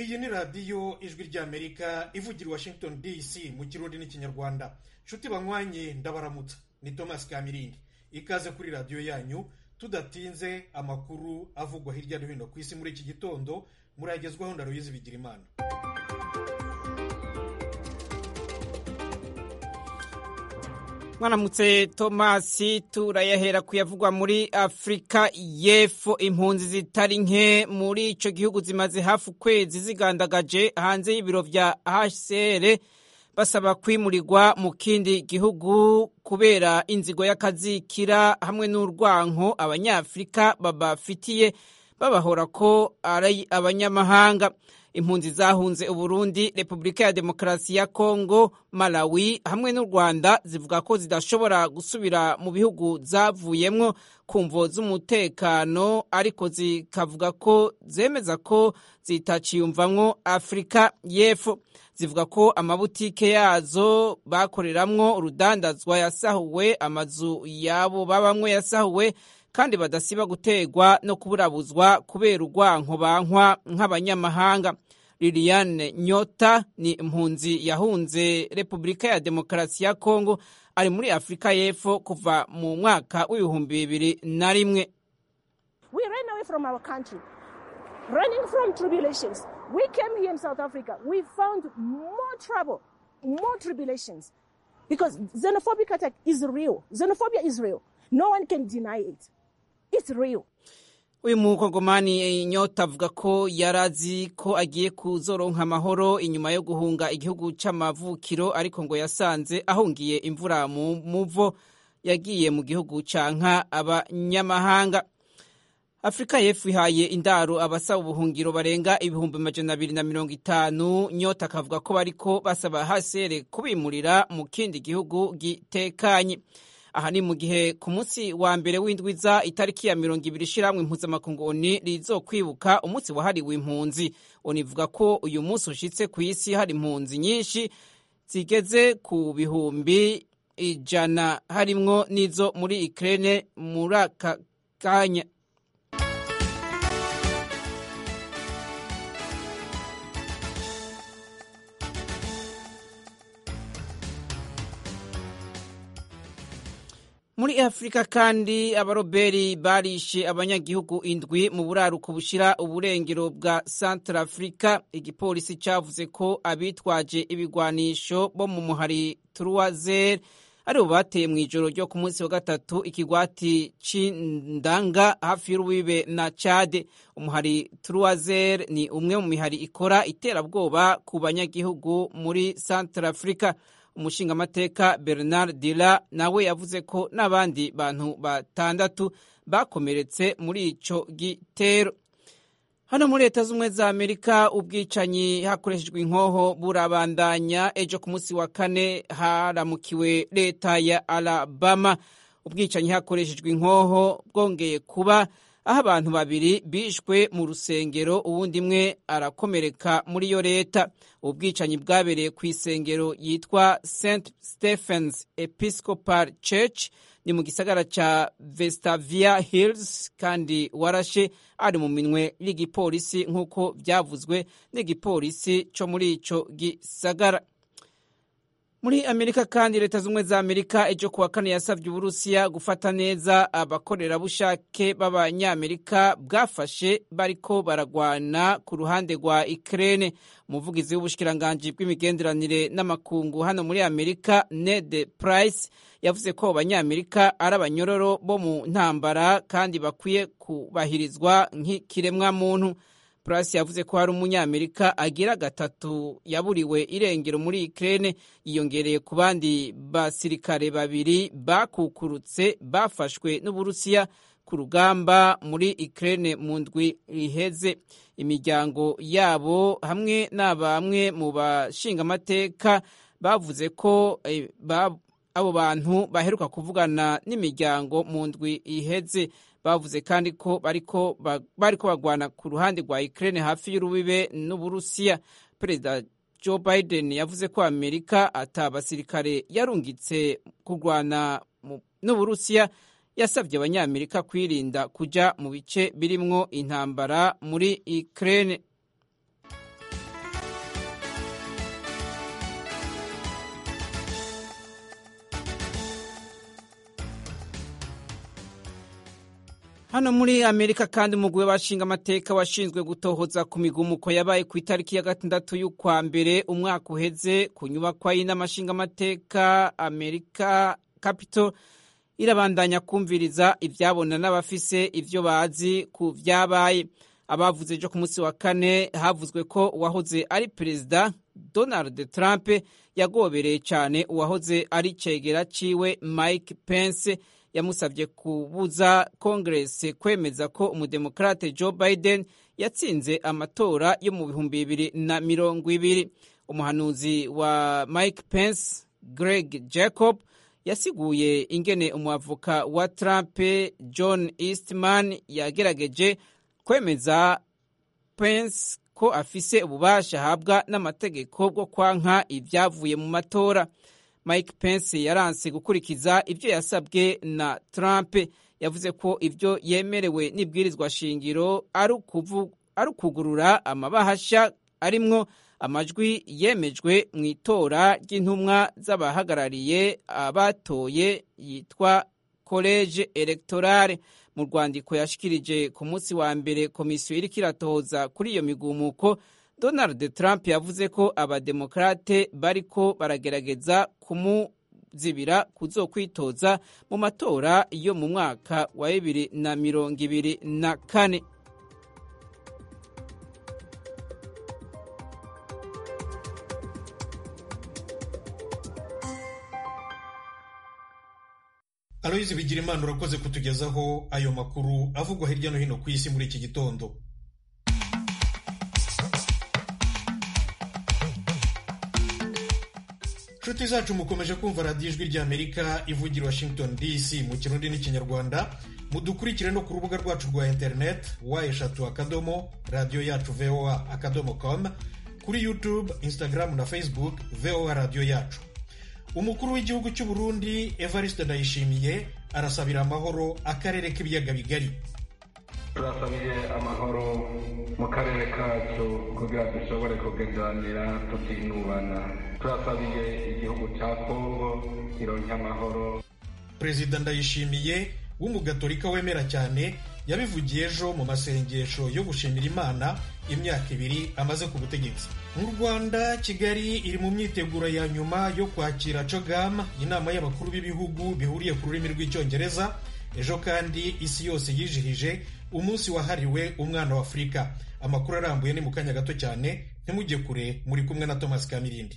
iyi ni radiyo ijwi ry'amerika ivugira i washington dc mu kirundi n'ikinyarwanda nshuti banywanye ndabaramutsa ni thomas kamirindi ikaze kuri radiyo yanyu tudatinze amakuru avugwa hirya no hino ku isi muri iki gitondo muragezwaho na ruyizi bigira imana mwaramutse tomasi turayahera kuyavugwa muri afurika y'epfo impunzi zitari nke muri icyo gihugu zimaze hafi ukwezi zigandagaje hanze y'ibiro bya hcr basaba kwimurirwa mu kindi gihugu kubera inzigo y'akazikira hamwe n'urwanko abanyafurika babafitiye babahora ko ari abanyamahanga impunzi zahunze uburundi repubulika ya demokarasi ya kongo malawi hamwe n'u rwanda zivuga ko zidashobora gusubira mu bihugu zavuyemwo ku mvo z'umutekano ariko zikavuga ko zemeza ko zitaciyumvamwo afurika y'epfo zivuga ko amabutike yazo bakoreramwo urudandazwa yasahuwe amazu yabo babamwo yasahuwe kandi badasiba gutegwa no kuburabuzwa kubera urwanko bankwa nk'abanyamahanga liliane nyota ni impunzi yahunze repubulika ya demokarasi ya kongo ari muri afurika y'epfo kuva mu mwaka w'ibihumbi bibiri na rimwe We ran away from our country, running from tribulations. We came here in South Africa. We found more trouble, more tribulations. Because xenophobic attack is real. Xenophobia is real. No one can deny it. It's real. uyu mukongomani nyota avuga ko yarazi ko agiye kuzoronka amahoro inyuma yo guhunga igihugu c'amavukiro ariko ngo yasanze ahungiye imvura mu muvo yagiye mu gihugu canka abanyamahanga afurika y'epfo ihaye indaro abasaba ubuhungiro barenga ibihumbi majana abiri na mirongo itanu nyota akavuga ko bariko basaba hasere kubimurira mu kindi gihugu gitekanye aha ni mu gihe ku munsi wa mbere w'indwiza itariki ya mirongo ibiri ishyirahamwe mpuzamakungu oni rizokwibuka umunsi wahariwe impunzi oni ivuga ko uyu munsi ushitse ku isi hari impunzi nyinshi zigeze ku bihumbi ijana harimwo n'izo muri ikirere muri aka kanya muri afurika kandi abaroberi barishe abanyagihugu indwi mu buraruko bushira uburengero bwa centre afurika igipolisi cyavuze ko abitwaje ibigwanisho bo mu muhari turuwazer aribo bateye mu ijoro ryo ku munsi wa gatatu ikigwati c'indanga hafi y'urubibe na cade umuhari turuwazer ni umwe mu mihari ikora iterabwoba ku banyagihugu muri centre afurika umushingamateka bernard dila nawe yavuze ko n'abandi bantu batandatu bakomeretse muri ico gitero hano muri leta z'ubumwe za amerika ubwicanyi hakoreshejwe inkoho burabandanya ejo ku munsi wa kane haramukiwe leta ya alabama ubwicanyi hakoreshejwe inkoho bwongeye kuba aho abantu babiri bishwe mu rusengero uwundi imwe arakomereka muri iyo leta ubwicanyi bwabereye ku isengero yitwa st stephens episcopal church ni mu gisagara ca vestavia hills kandi warashe ari mu minwe y'igipolisi nk'uko byavuzwe n'igipolisi co muri ico gisagara muri amerika kandi leta z'ubumwe za amerika ejo kuwa kane yasabye uburusiya gufata neza abakorerabushake b'abanyamerika bwafashe bariko baragwana ku ruhande rwa ikirere umuvugizi w'ubushikiranganji bw'imigenderanire n'amakungu hano muri amerika ned price yavuze ko abanyamerika ari abanyororo bo mu ntambara kandi bakwiye kubahirizwa nk'ikiremwa muntu Price yavuze ko hari umunyamerika agira gatatu yaburiwe irengero muri Ukraine yiyongereye ku bandi basirikare babiri bakukurutse bafashwe n'Uburusiya ku rugamba muri Ukraine mu ndwi iheze imiryango yabo hamwe na bamwe mu bashingamateka bavuze ko eh, abo bantu baheruka kuvugana n'imiryango mu ndwi iheze bavuze kandi ko bariko bariko bagwana ku ruhande rwa Ukraine hafi y'urubibe n'Uburusiya Perezida Joe Biden yavuze ko Amerika ata basirikare yarungitse kurwana n'Uburusiya yasabye abanyamerika kwirinda kuja mu bice birimwo intambara muri Ukraine hano muri amerika kandi umugwi w'abashinga amateka washinzwe gutohoza ku migumuko yabaye ku itariki ya gatandatu y'ukwa mbere umwaka uheze ku nyubakwa y'inamashinga amateka amerika capital irabandanya kumviriza ibyabona n'abafise ibyo bazi ku byabaye abavuze ejo ku munsi wa kane havuzwe ko uwahoze ari perezida donald trump yagobereye cyane uwahoze ari cegera ciwe mike pence yamusabye kubuza kongeresi kwemeza ko umudemokrate joe biden yatsinze amatora yo mu bihumbi bibiri na mirongo ibiri umuhanuzi wa mike pence greg jacob yasiguye ingene umwavoka wa trump john eastman yagerageje kwemeza pence ko afise ububasha ahabwa n'amategeko bwo kwanka ibyavuye mu matora mike pence yaranse gukurikiza ibyo yasabwe na trump yavuze ko ibyo yemerewe n'ibwirizwa shingiro ari ukugurura amabahasha arimwo amajwi yemejwe mu itora ry'intumwa z'abahagarariye abatoye yitwa college electorale mu rwandiko yashikirije ku munsi wa mbere komisiyo iriko iratohoza kuri iyo migumuko donald trump yavuze ko abademokrate bariko baragerageza kumuzibira kuzokwitoza mu matora yo mu mwaka wa bibiri na mirongo ibiri na kane aloyizi bigira imana urakoze kutugezaho ayo makuru avugwa hirya no hino ku isi muri iki gitondo nshuti zacu mukomeje kumva radiyo ijwi ry'amerika ivugira washington dc mu kirundi n'ikinyarwanda mudukurikire no ku rubuga rwacu rwa interineti wa eshatu akadomo radiyo yacu voa akadomo com kuri youtube instagram na facebook voa radiyo yacu umukuru w'igihugu cy'u Burundi evariste ndayishimiye arasabira amahoro akarere k'ibiyaga bigari turasabiye amahoro mu karere kacu kugira dushobore kugenderanira tutinubana turasabiye igihugu cya kongo kironke amahoro perezida ndayishimiye w'umugatolika wemera cyane yabivugiye ejo mu masengesho yo gushimira imana imyaka ibiri amaze ku butegetsi mu rwanda kigali iri mu myiteguro ya nyuma yo kwakira cogam inama y'abakuru b'ibihugu bihuriye ku rurimi rw'icyongereza ejo kandi isi yose yijihije umunsi wahariwe umwana wa afurika amakuru arambuye ni mu kanya gato cyane ntimujye kure muri kumwe na thomas kamirindi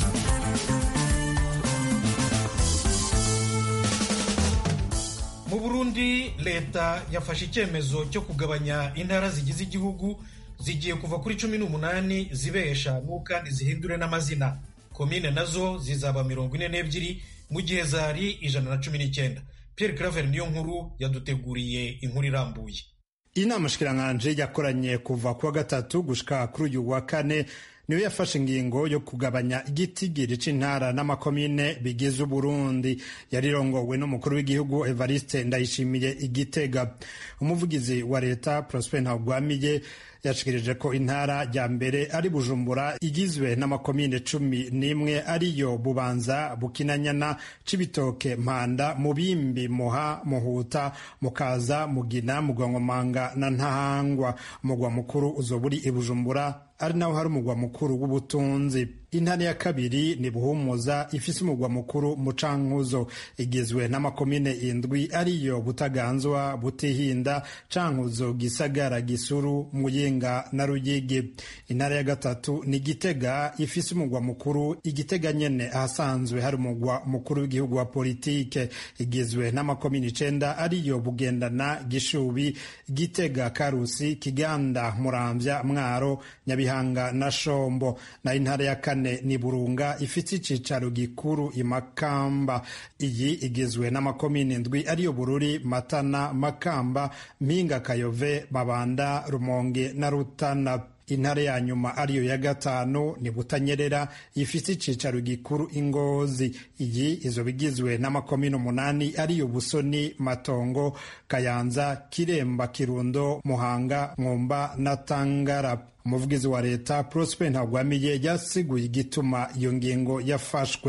mu burundi leta yafashe icyemezo cyo kugabanya intara zigize igihugu zigiye kuva kuri cumi n'umunani zibe eshanu kandi zihindure n'amazina komine nazo zizaba mirongo ine n'ebyiri mu gihe zari ijana na cumi n'icyenda pierre claver niyo nkuru yaduteguriye inkuru irambuye inama shikiranganje yakoranye kuva kuwa gatatu gushika kuri uyu wa kane niyo yafashe ingingo yo kugabanya igitigiri c'intara n'amakomine bigize uburundi yarirongowe n'umukuru w'igihugu evariste ndayishimiye igitega umuvugizi wa leta prosper ntagwamiye yashikirije ko intara ya mbere ari bujumbura igizwe n'amakomine cumi n'imwe ariyo bubanza bukinanyana cibitoke mpanda mubimbi muha muhuta mukaza mugina mugwangomanga na ntahangwa umugwa mukuru uzoburi i bujumbura ari naho hari umugwa mukuru w'ubutunzi intara ya kabiri ni buhumuza ifise umugwa mukuru mucankuzo igizwe n'amakomine indwi ariyo butaganzwa butihinda cankuzo gisagara gisuru muyinga na ruyigi intara ya gatatu ni gitega ifise umugwa mukuru igitega nyene ahasanzwe hari umugwa mukuru w'igihugu wa politike igizwe n'amakomine icenda ariyo bugendana gishubi gitega karusi kiganda muramvya mwaro nyabihanga na shombo na intara ya kane ni burunga ifite icicaro gikuru imakamba iyi igizwe n'amakomine ndwi ariyo bururi matana makamba mpinga kayove mabanda rumonge na rutana intare ya nyuma ariyo ya gatanu ni butanyerera ifite icicaro gikuru ingozi iyi izoba igizwe n'amakomine umunani ariyo busoni matongo kayanza kiremba kirundo muhanga mwumba na tangara umuvugizi wa leta prosper ntagwamiye yasiguye igituma iyo ngingo yafashwe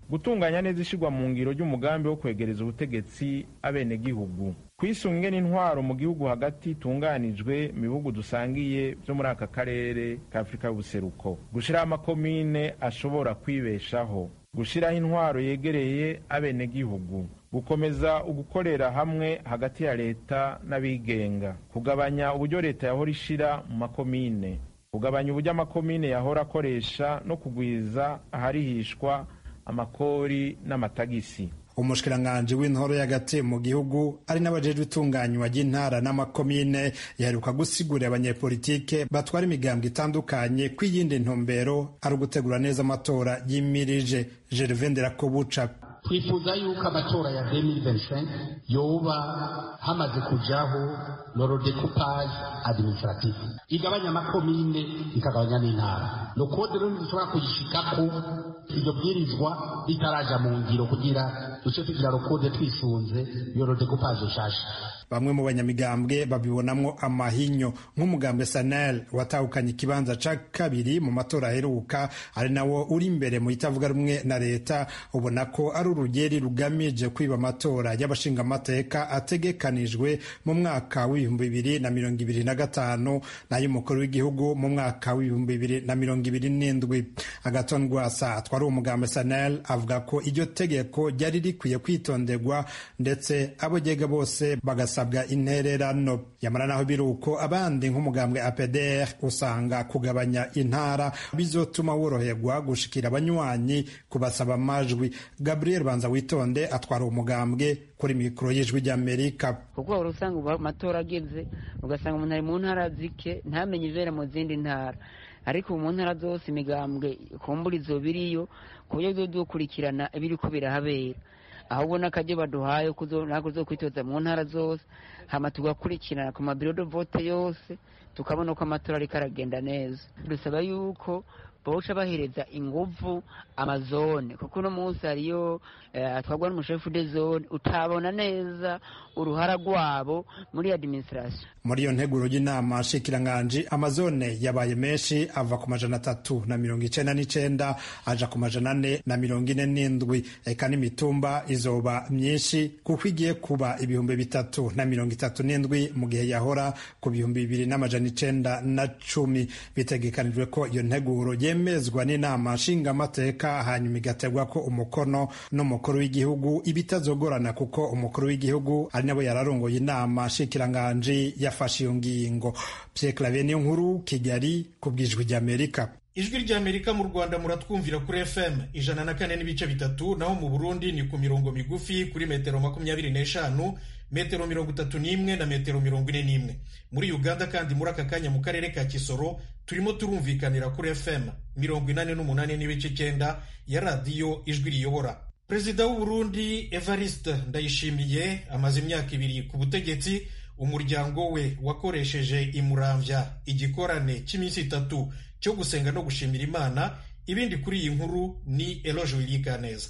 gutunganya neza ishyirwa mu ngiro ry'umugambi wo kwegereza ubutegetsi abenegihugu kwisunge n'intwaro mu gihugu hagati itunganijwe mu bihugu dusangiye byo muri aka karere ka afurika y'ubuseruko gushyiraho amakomine ashobora kwibeshaho gushyiraho intwaro yegereye abenegihugu gukomeza ugukorera hamwe hagati ya leta n'abigenga kugabanya uburyo leta yahora ishira mu makomine kugabanya uburyo amakomine yahora akoresha no kugwiza aharihishwa amakori n'amatagisi umushikiranganji w'intoro y'agati mu gihugu ari n'abajejwe itunganywa ry'intara n'amakomine yaheruka gusigurira abanyepolitike batwara imigambwe itandukanye ko iyindi ntumbero ari ugutegura neza amatora yimirije gervain nderakobuca twifuza yuko amatora ya 2025 yoba hamaze kujaho lorodecoupage administratif igabanya amakomine ikagabanya n'intara no kode rero dushobora kuyishikako iryo bwirizwa ritaraja mu ngiro kugira duce tugira rokode twisunze iyo lorodecoupage nshasha bamwe mu banyamigambwe babibonamwo amahinyo nk'umugambwe sanel watahukanye ikibanza ca kabiri mu matora aheruka ari nawo uri imbere mu itavuga rumwe na leta ubona ko ari urugeri rugamije kwiba amatora y'abashingamateka ategekanijwe mu mwaka w'ibihumbi bibiri na mirongo ibiri na gatanu n'ay'umukuru w'igihugu mu mwaka w'ibihumbi bibiri na mirongo ibiri n'indwi agaton rwasa atwari umugambwe sanel avuga ko iryo tegeko ryari rikwiye kwitonderwa ndetse abo ryega bose bagasa basabwa intererano yamara naho biri uko abandi nk'umugambwe APDR usanga kugabanya intara bizotuma woroherwa gushikira abanywanyi kubasaba amajwi Gabriel Banza witonde atwara umugambwe kuri mikoro y'ijwi ry'Amerika kuko wari usanga amatora ageze ugasanga umuntu ari mu ntara zike ntamenye ibera mu zindi ntara ariko mu ntara zose imigambwe kumbura izo biriyo ku buryo dukurikirana ibiriko birahabera ahubwo n'akajya baduhaye ntabwo zo kwitoza mu ntara zose hama tugakurikirana ku mabiro de vote yose tukabona ko amatora ariko aragenda neza dusaba yuko bawuca bahereza inguvu amazone kuko uno munsi hariyo atwarwa n'umushefu de zone utabona neza uruhara rwabo muri administration muri iyo nteguro y'inama nshikiranganji amazone yabaye menshi ava ku majana atatu na mirongo icenda n'icenda aja ku majana ane na mirongo ine n'indwi eka n'imitumba izoba myinshi kuko igiye kuba ibihumbi bitatu na mirongo itatu n'indwi mu gihe yahora ku bihumbi bibiri n'amajana icenda na cumi bitegekanijwe ko iyo nteguro yemezwa n'inama nshingamateka hanyuma igategwa ko umukono n'umukuru w'igihugu ibitazogorana kuko umukuru w'igihugu ari nabo yararongoye inama nshikiranganji yafashe iyo ngingo Pierre Claver niyo nkuru Kigali ku bwijwi ry'Amerika ijwi ry'amerika mu rwanda muratwumvira kuri fm ijana na kane n'ibice bitatu naho mu burundi ni ku mirongo migufi kuri metero makumyabiri n'eshanu metero mirongo itatu n'imwe na metero mirongo ine n'imwe muri uganda kandi muri aka kanya mu karere ka kisoro turimo turumvikanira kuri fm mirongo inani n'umunani n'ibice icyenda ya radiyo ijwi riyobora perezida w'uburundi evariste ndayishimiye amaze imyaka ibiri ku butegetsi umuryango we wakoresheje imuramvya igikorane cy'iminsi itatu cyo gusenga no gushimira imana ibindi kuri iyi nkuru ni eloge wilikaneza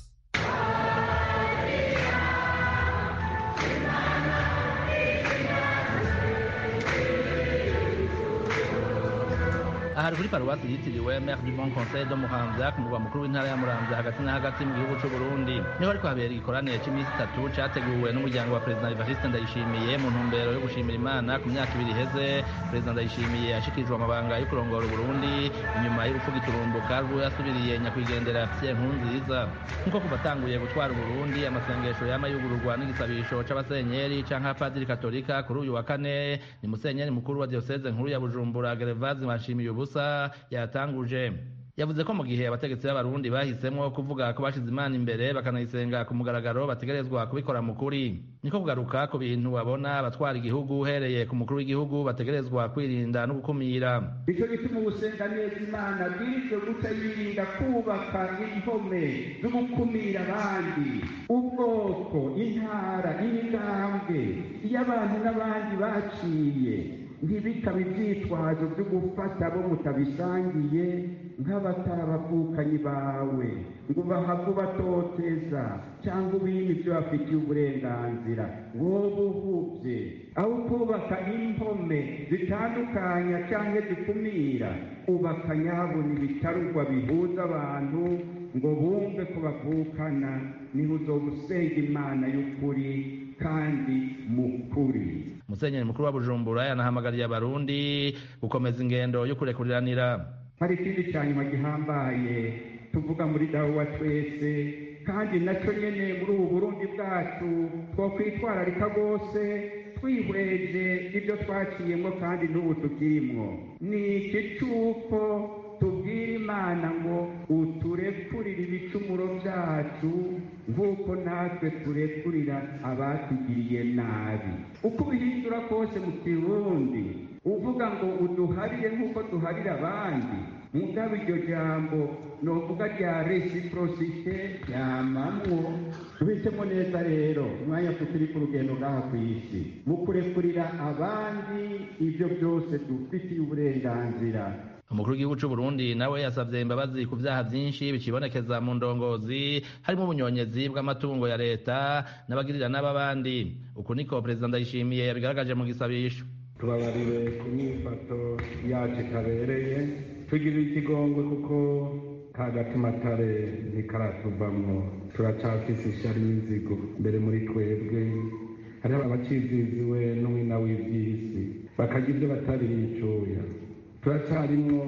ahari kuri paruwasi yitiriwe Mère du Bon Conseil de Muramvya ku murwa mukuru w'intara ya Muramvya hagati na hagati mu gihugu c'u Burundi niho ariko habera igikoranire cy'iminsi itatu categuwe n'umuryango wa Perezida Evariste Ndayishimiye mu ntumbero yo gushimira Imana ku myaka ibiri iheze Perezida Ndayishimiye yashikirijwe amabanga yo kurongora Burundi inyuma y'urupfu giturumbuka rwo yasubiriye nyakwigendera Pierre Nkurunziza nk'uko kuva atanguye gutwara Burundi amasengesho yama yugururwa n'igisabisho c'abasenyeri canke abapadiri katolika kuri uyu wa kane ni musenyeri mukuru wa diocese nkuru ya Bujumbura Gervase Manshimiye ubusa yatanguje yavuze ko mu gihe abategetsi b'abarundi bahisemo kuvuga ko bashize imana imbere bakanayisenga ku mugaragaro bategerezwa kubikora mu kuri niko kugaruka ku bintu babona abatwara igihugu uhereye ku mukuru w'igihugu bategerezwa kwirinda no gukumira nicyo gituma ugusenga neza imana bwirizwe guca yirinda kubaka impome zo gukumira abandi ubwoko intara imigambwe iyo abantu n'abandi baciye ntibikabe ibyitwazo byo gufata abo mutabisangiye nk'abatarabavukanyi bawe ngo bahave ubatoteza cyangwa ubime ibyo bafitiye uburenganzira wowe uhubye aho kubaka impome zitandukanya cyangwa zikumira ubaka nyabona ibitarugwa bihuza abantu ngo bumve ko bavukana niho uzoba usenga imana y'ukuri kandi mukuri musenyeri mukuru wa bujumbura yanahamagariye abarundi gukomeza ingendo yo kurekuriranira hari ikindi cya nyuma gihambaye tuvuga muri dawe wa twese kandi nacyo nyene muri ubu burundi bwacu twokwitwararika rwose twihweje ibyo twaciyemo kandi n'ubu tukirimwo ni iki cy'uko tubwira imana ngo uturekurire ibicumuro byacu nk'uko natwe turekurira abatugiriye nabi uko ubihindura kose mu kirundi uvuga ngo uduharire nk'uko duharira abandi mugabo iryo jambo novuga rya resiprosite ryamamwo tubitsemo neza rero umwanya turi ku rugendo ngaha ku isi mu kurekurira abandi ibyo byose dufitiye uburenganzira umukuru w'igihugu cy'u Burundi nawe yasabye imbabazi ku byaha byinshi bikibonekeza mu ndongozi harimo ubunyonyezi bw'amatungo ya leta n'abagirira n'ababandi uku niko perezida ndayishimiye yabigaragaje mu gisabisho tubabarire ku myifato yacu itabereye tugirire ikigongwe kuko ka gatimatare ntikaratuvamwo turacafise ishyari n'inzigo mbere muri twebwe hariho abaciziziwe n'umwina w'iby'isi bakagira ibyo batabiriye icuya turacyarimwo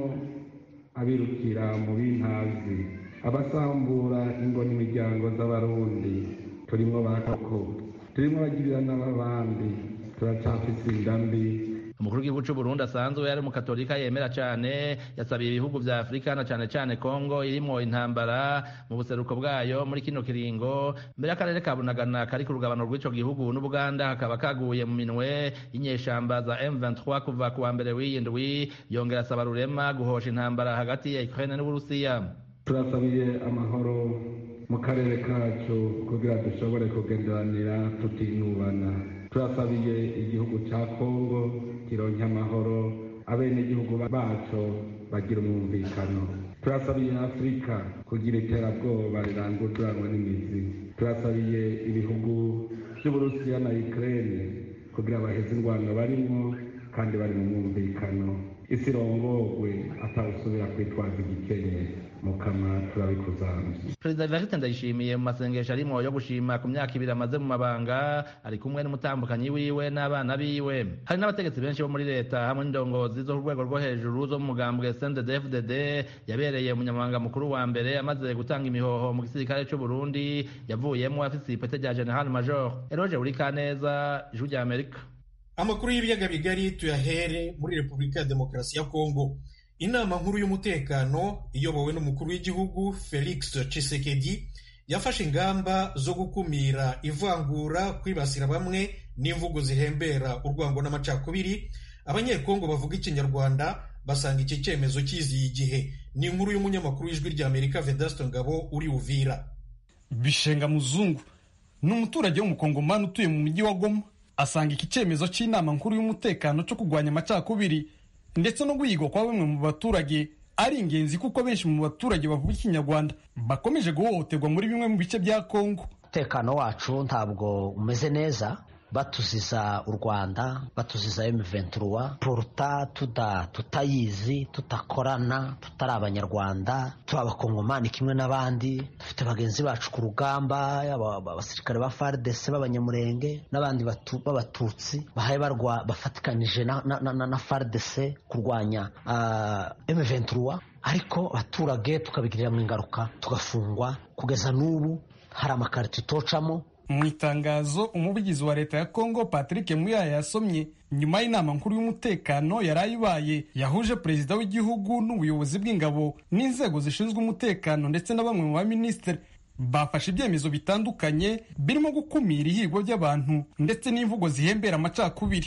abirukira mu bintazi abasambura ingo n'imiryango z'abarundi turimwo bakako turimwo abagirira n'ababandi turacafise inda mbi umukuru w'igihugu cy'u Burundi asanzwe yari umukatolika yemera cyane yasabiye ibihugu vya Afurika na cyane cyane Kongo irimwo intambara mu buseruko bwayo muri kino kiringo mbere y'akarere ka Bunagana kari ku rugabano rw'ico gihugu n'Ubuganda kakaba kaguye mu minwe y'inyeshamba za M23 kuva ku wa mbere w'iyindwi yongera asaba rurema guhosha intambara hagati ya Ukraine n'Uburusiya turasabiye amahoro mu karere kacu kugira dushobore kugenderanira tutinubana turasabiye igihugu cya kongo kironke amahoro abenegihugu baco bagira umwumvikano turasabiye afurika kugira iterabwoba rirangururanwa n'imizi turasabiye ibihugu by'uburusiya na ukraine kugira baheze indwano barimo kandi bari mu mwumvikano isi irongogwe atawusubira kwitwaza igikenye mukama turabikuzamye perezida evariste ndayishimiye mu masengesho arimo yo gushima ku myaka ibiri amaze mu mabanga ari kumwe n'umutambukanyi wiwe n'abana biwe hari n'abategetsi benshi bo muri leta hamwe n'indongozi zo ku rwego rwo hejuru zo mu mugambwe sndfdd yabereye umunyamabanga mukuru wa mbere amaze gutanga imihoho mu gisirikare cy'u burundi yavuyemo afise ipete rya general major eroge burikaneza ijwi rya amerika amakuru y'ibiyaga bigari tuyahere muri repubulika ya demokarasi ya kongo inama nkuru y'umutekano iyobowe n'umukuru w'igihugu felix Tshisekedi yafashe ingamba zo gukumira ivangura kwibasira bamwe n'imvugo zihembera urwango n'amacakubiri abanyekongo bavuga ikinyarwanda basanga iki cyemezo kiziye igihe ni inkuru y'umunyamakuru w'ijwi rya amerika vedasto ngabo uri uvira bishenga muzungu ni umuturage w'umukongomani utuye mu mujyi wa goma asanga iki cyemezo cy'inama nkuru y'umutekano cyo kurwanya amacakubiri ndetse no guhigwa kwa bamwe mu baturage ari ingenzi kuko benshi mu baturage bavuga ikinyarwanda bakomeje guhohoterwa muri bimwe mu bice bya kongo umutekano wacu ntabwo umeze neza batuziza u rwanda batuziza M23 poruta tuda tutayizi tutakorana tutari abanyarwanda turi abakongomani kimwe n'abandi dufite bagenzi bacu ku rugamba abasirikare ba FARDC b'abanyamurenge n'abandi b'abatutsi bahaye barwa bafatikanije na, na, na, na FARDC kurwanya uh, M23 ariko abaturage tukabigirira mu ingaruka tugafungwa kugeza n'ubu hari amakarito tocamo mu itangazo umuvugizi wa leta ya kongo patrick muyaya yasomye nyuma y'inama nkuru y'umutekano yari ayibaye yahuje perezida w'igihugu n'ubuyobozi bw'ingabo n'inzego zishinzwe umutekano ndetse na bamwe mu baminisitiri bafashe ibyemezo bitandukanye birimo gukumira ihigwa ry'abantu ndetse n'imvugo zihembera amacakubiri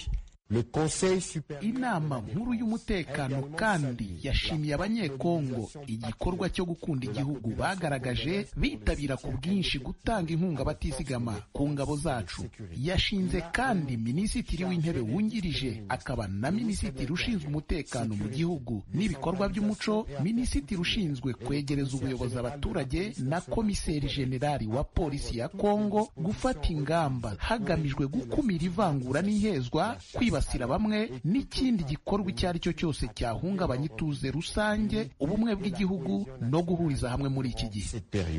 inama nkuru y'umutekano kandi yashimiye abanyekongo igikorwa cyo gukunda igihugu bagaragaje bitabira ku bwinshi gutanga inkunga batizigama ku ngabo zacu yashinze kandi minisitiri w'intebe wungirije akaba na minisitiri ushinzwe umutekano mu gihugu n'ibikorwa by'umuco minisitiri ushinzwe kwegereza ubuyobozi abaturage na komiseri jenerali wa polisi ya kongo gufata ingamba hagamijwe gukumira ivangura n'ihezwa kwiba kwibasira bamwe n'ikindi gikorwa icyo ari cyo cyose cyahungabanya ituze rusange ubumwe bw'igihugu no guhuriza hamwe muri iki gihe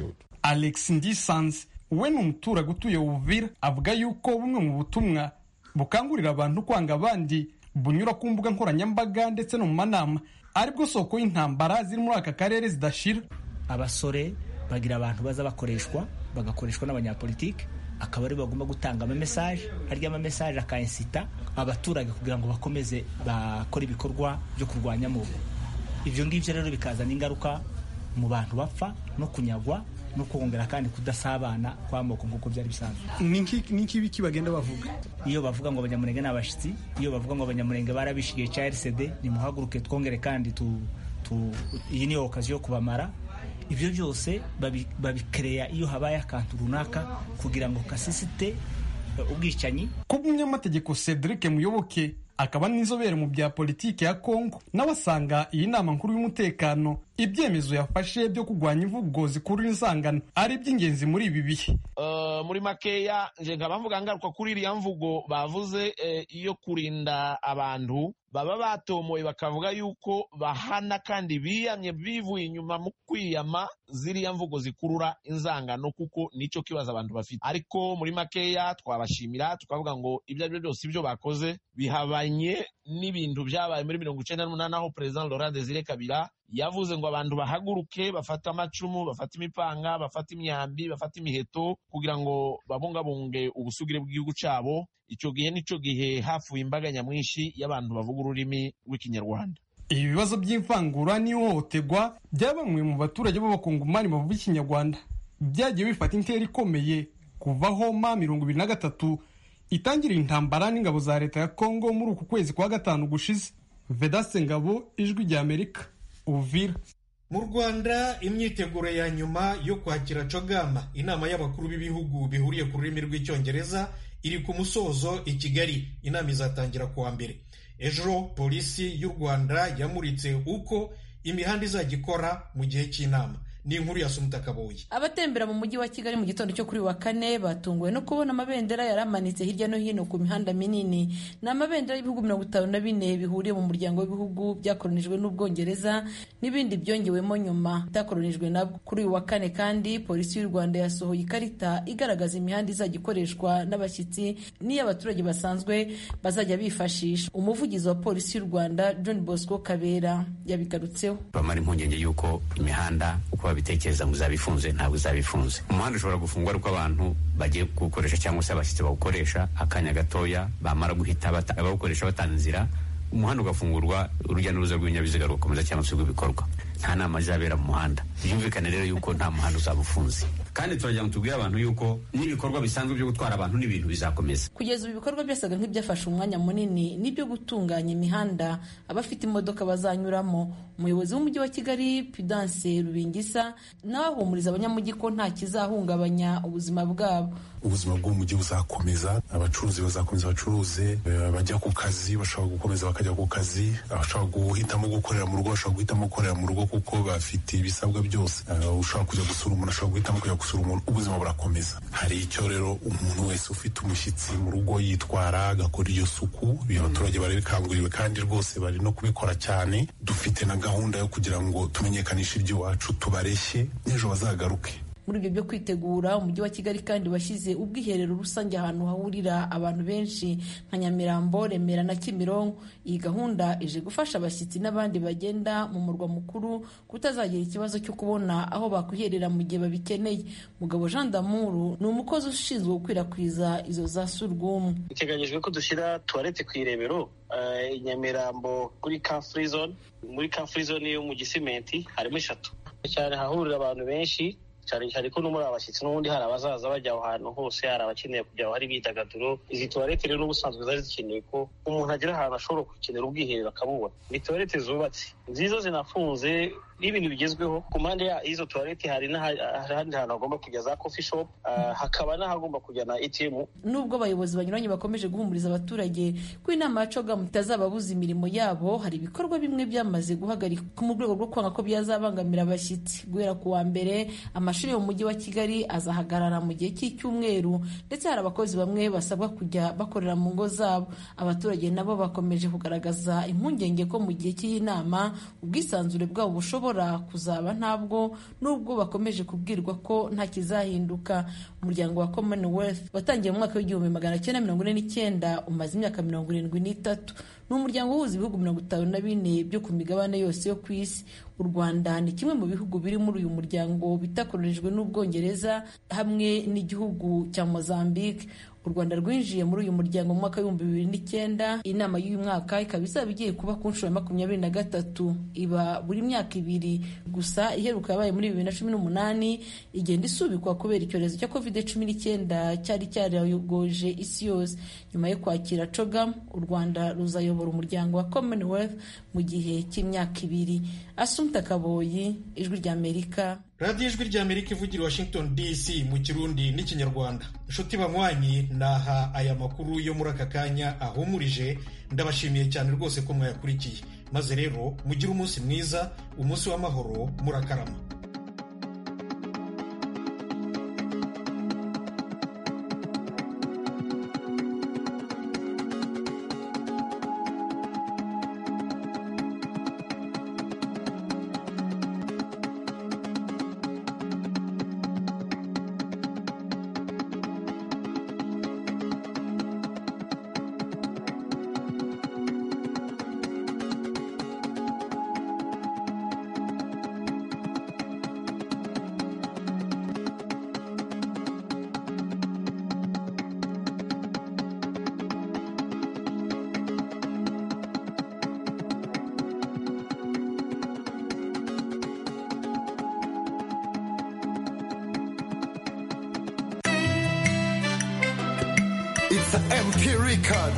alex ndisanze we ni umuturage utuye uvira avuga yuko bumwe mu butumwa bukangurira abantu kwanga abandi bunyura ku mbuga nkoranyambaga ndetse no mu manama aribwo soko y'intambara ziri muri aka karere zidashira abasore bagira abantu baza bakoreshwa bagakoreshwa n'abanyapolitike akaba ari bagomba gutanga amamesaje harya amamesaje akayensita abaturage kugira ngo bakomeze bakore ibikorwa byo kurwanya mubu ibyo ngibyo rero bikazana ingaruka mu bantu bapfa no kunyagwa no kongera kandi kudasabana kw'amoko nk'uko byari bisanzwe ni iki bagenda bavuga iyo bavuga ngo abanyamurenge ni abashyitsi iyo bavuga ngo abanyamurenge barabishigiye cya rcd nimuhaguruke twongere kandi tu, tu, iyi niyo okazi yo kubamara ibyo byose babikereya iyo habaye akantu runaka kugira ngo kasisite ubwicanyi ku bw'umunyamategeko cedric muyoboke akaba n'inzobere mu bya politiki ya kongo nawe asanga iyi nama nkuru y'umutekano ibyemezo yafashe byo kurwanya imvugo zikurura insangano ari iby'ingenzi muri ibi bihe muri makeya nje nkaba mvuga ngaruka kuri iriya mvugo bavuze iyo kurinda abantu baba batomoye bakavuga yuko bahana kandi biyamye bivuye inyuma mu kwiyama ziriya mvugo zikurura inzangano kuko nicyo kibazo abantu bafite ariko muri makeya twabashimira tukavuga ngo ibyo ari byo byose ibyo bakoze bihabanye n'ibintu byabaye muri mirongo icyenda n'umunani aho perezida Laurent Desire Kabila yavuze ngo abantu bahaguruke bafate amacumu bafate imipanga bafate imyambi bafate imiheto kugira ngo babungabunge ubusugire bw'igihugu cyabo icyo gihe nicyo gihe hafuye imbaga nyamwinshi y'abantu bavuga ururimi rw'ikinyarwanda ibi bibazo by'imvangura n'ihohoterwa bya bamwe mu baturage b'abakongomani bavuga ikinyarwanda byagiye bifata intera ikomeye kuva homa mirongo ibiri na gatatu itangira intambara n'ingabo za leta ya kongo muri uku kwezi kwa gatanu gushize vedaste ngabo ijwi rya amerika uvira mu rwanda imyiteguro ya nyuma yo kwakira cogama inama y'abakuru b'ibihugu bihuriye ku rurimi rw'icyongereza iri ku musozo i kigali inama izatangira kuwa mbere ejo polisi y'u rwanda yamuritse uko imihanda izajya ikora mu gihe cy'inama ni inkuru ya sumuta kaboyi abatembera mu mujyi wa kigali mu gitondo cyo kuri wa kane batunguwe no kubona amabendera yari amanitse hirya no hino ku mihanda minini ni amabendera y'ibihugu mirongo itanu na bine bihuriye mu muryango w'ibihugu byakoronijwe n'ubwongereza n'ibindi byongewemo nyuma bitakoronijwe nabwo kuri uyu wa kane kandi polisi y'u rwanda yasohoye ikarita igaragaza imihanda izajya ikoreshwa n'abashyitsi n'iy'abaturage basanzwe bazajya bifashisha umuvugizi wa polisi y'u rwanda john bosco kabera yabigarutseho bamara impungenge y'uko imihanda uko babitekereza ngo izaba ifunze ntabwo izaba ifunze umuhanda ushobora gufungwa ariko abantu bagiye kuwukoresha cyangwa se abashyitsi bawukoresha akanya gatoya bamara guhita bawukoresha batanga inzira umuhanda ugafungurwa urujya n'uruza rw'ibinyabiziga rugakomeza cyangwa se rw'ibikorwa nta nama izabera mu muhanda byumvikane rero yuko nta muhanda uzaba ufunze kandi turagira ngo tubwire abantu yuko n'ibikorwa bisanzwe byo gutwara abantu n'ibintu bizakomeza kugeza ubu ibikorwa byasaga nk'ibyafashe umwanya munini n'ibyo gutunganya imihanda abafite imodoka bazanyuramo umuyobozi w'umujyi wa kigali pidanse rubingisa nawe ahumuriza abanyamujyi ko nta kizahungabanya ubuzima bwabo ubuzima bw'umujyi buzakomeza abacuruzi bazakomeza bacuruze bajya ku kazi bashobora gukomeza bakajya ku kazi abashobora guhitamo gukorera mu rugo bashobora guhitamo gukorera mu rugo kuko bafite ibisabwa byose ushobora kujya gusura umuntu ashobora guhitamo kujya gusura umuntu ubuzima burakomeza hari icyo rero umuntu wese ufite umushyitsi mu rugo yitwara agakora iyo suku abaturage barabikanguriwe kandi rwose bari no kubikora cyane dufite na gahunda yo kugira ngo tumenyekanishe iby'iwacu tubareshye n'ejo bazagaruke muri ibyo byo kwitegura umujyi wa kigali kandi washyize ubwiherero rusange ahantu hahurira abantu benshi nka nyamirambo remera na kimironko iyi gahunda ije gufasha abashyitsi n'abandi bagenda mu murwa mukuru kutazagira ikibazo cyo kubona aho bakwiherera mu gihe babikeneye mugabo jean damuru ni umukozi ushinzwe gukwirakwiza izo za surwumwe biteganyijwe ko dushyira tuwarete ku irebero i nyamirambo kuri ka free zone muri ka free zone yo mu gisimenti harimo eshatu cyane hahurira abantu benshi cyane cyane ko no muri abashyitsi n'ubundi hari abazaza bajya aho hantu hose hari abakeneye kujya aho hari imyidagaduro izi tuwarete rero n'ubusanzwe zari zikeneye ko umuntu agera ahantu ashobora gukenera ubwiherero akabubona ni tuwarete zubatse nziza zinafunze n'ibintu bigezweho ku mpande y'izo tuwarete hari n'ahandi hantu hagomba kujya za coffee shop hakaba n'ahagomba kujya na atm nubwo abayobozi banyuranye bakomeje guhumuriza abaturage ko inama ya cogamu itazababuza imirimo yabo hari ibikorwa bimwe byamaze guhagarika mu rwego rwo kwanga ko byazabangamira abashyitsi guhera ku wa mbere amashuri yo mu mujyi wa kigali azahagarara mu gihe cy'icyumweru ndetse hari abakozi bamwe basabwa kujya bakorera mu ngo zabo abaturage nabo bakomeje kugaragaza impungenge ko mu gihe cy'iyi nama ubwisanzure bwabo bushobora kuzaba ntabwo nubwo bakomeje kubwirwa ko nta kizahinduka umuryango wa commonwealth watangiye mu mwaka w'igihumbi magana cyenda mirongo ine n'icyenda umaze imyaka mirongo irindwi n'itatu ni umuryango uhuza ibihugu mirongo itanu na bine byo ku migabane yose yo ku isi u rwanda ni kimwe mu bihugu biri muri uyu muryango bitakoronijwe n'ubwongereza hamwe n'igihugu cya mozambique u rwanda rwinjiye muri uyu muryango mu mwaka w'ibihumbi bibiri n'icyenda inama y'uyu mwaka ikaba izaba igiye kuba ku nshuro ya makumyabiri na gatatu iba buri myaka ibiri gusa iheruka yabaye muri bibiri na cumi n'umunani igenda isubikwa kubera icyorezo cya covid cumi n'icyenda cyari cyarayogoje isi yose nyuma yo kwakira cogam u rwanda ruzayobora umuryango wa commonwealth mu gihe cy'imyaka ibiri asumta kaboyi ijwi ry'amerika radiyo ijwi ry'amerika ivugira washington dc mu kirundi n'ikinyarwanda inshuti banywanyi naha aya makuru yo muri aka kanya ahumurije ndabashimiye cyane rwose ko mwayakurikiye maze rero mugire umunsi mwiza umunsi w'amahoro murakarama It's an MP record.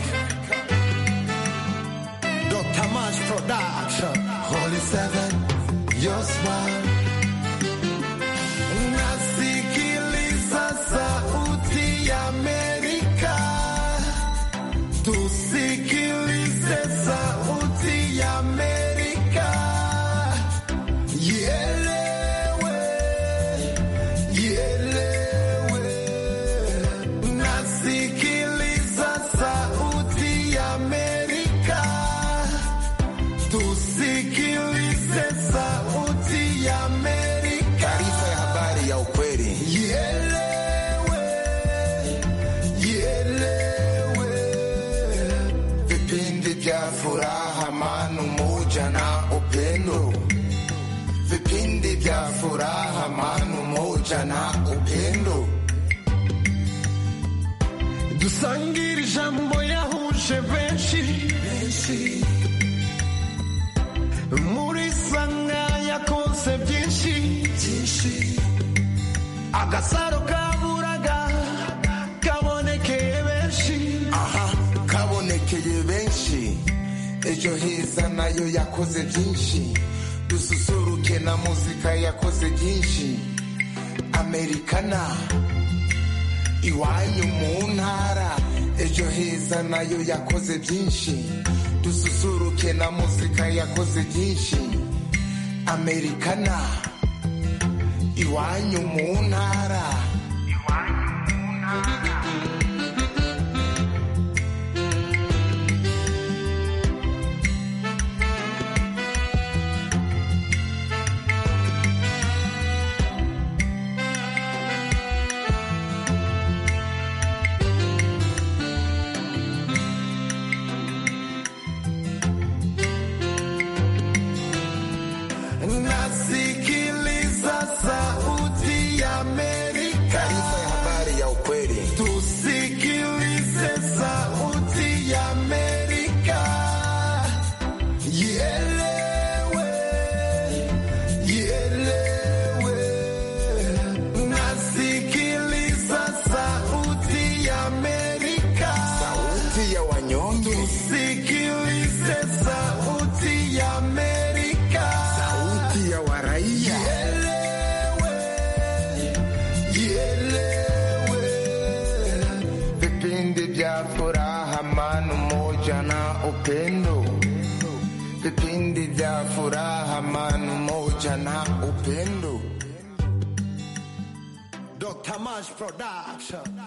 Dr. Mash Production. Holy Seven, your smile. Nasikiliza sauti ya Amerika. Tusikilize sauti ya Amerika. Ielewe, ielewe. Nasikiliza sauti ya Amerika. Tusikilize sauti ya Amerika. Taarifa ya habari ya ukweli. Ielewe, ielewe. Vipindi vya furaha, amani, umoja na upendo. Vipindi vya furaha, amani, umoja na upendo. dusangire ijambo yahuje benshi muri sanga yakoze byinshi agasaro kaburaga kabonekeye benshi aha kabonekeye benshi ejo heza nayo yakoze byinshi dususuruke na muzika yakoze byinshi amerikana iwanyu mu ntara ejo heza nayo yakoze byinshi dususuruke na muzika yakoze byinshi amerikana iwanyu mu ntara nasikiliza sauti ya Amerika. Taarifa ya habari ya ukweli. Tusikilize sauti ya Amerika. Ielewe, ielewe. Nasikiliza sauti ya Amerika. Sauti ya wanyonge. Tusikilize sauti ya Amerika. Sauti ya wa vya furaha, amani, umoja na upendo. Vipindi vya furaha, amani, umoja na upendo. Dr. Mash Production.